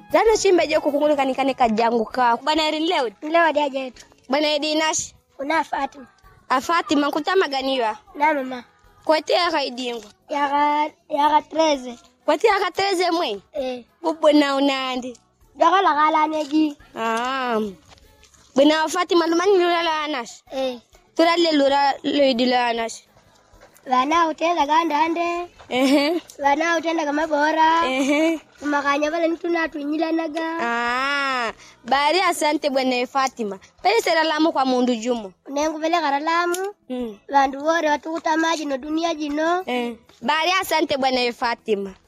zano chimbeje kukungulukanikane kajangu kako bwana eri leo Leo dia jetu. bwana edinashi Una Fatima. afatima nkutamaganiwa Na mama. kwete akaidingo Yaga yaga 13. kwete akatereze mwe Eh. bubona unandi Jaga la gala neji. ah bwana fatima lumani lula anash Eh. turalle lura loidila anash Vana utenda ganda ande. ehe Vana utenda kama bora. ehe Tumakanya vale ntuna tunyila naga. ah bari asante bwana fatima pele seralamu kwa mundu jumo Nengu vele karalamu. mm. Vandu wore watukuta maji no dunia jino. eh. bari asante bwana fatima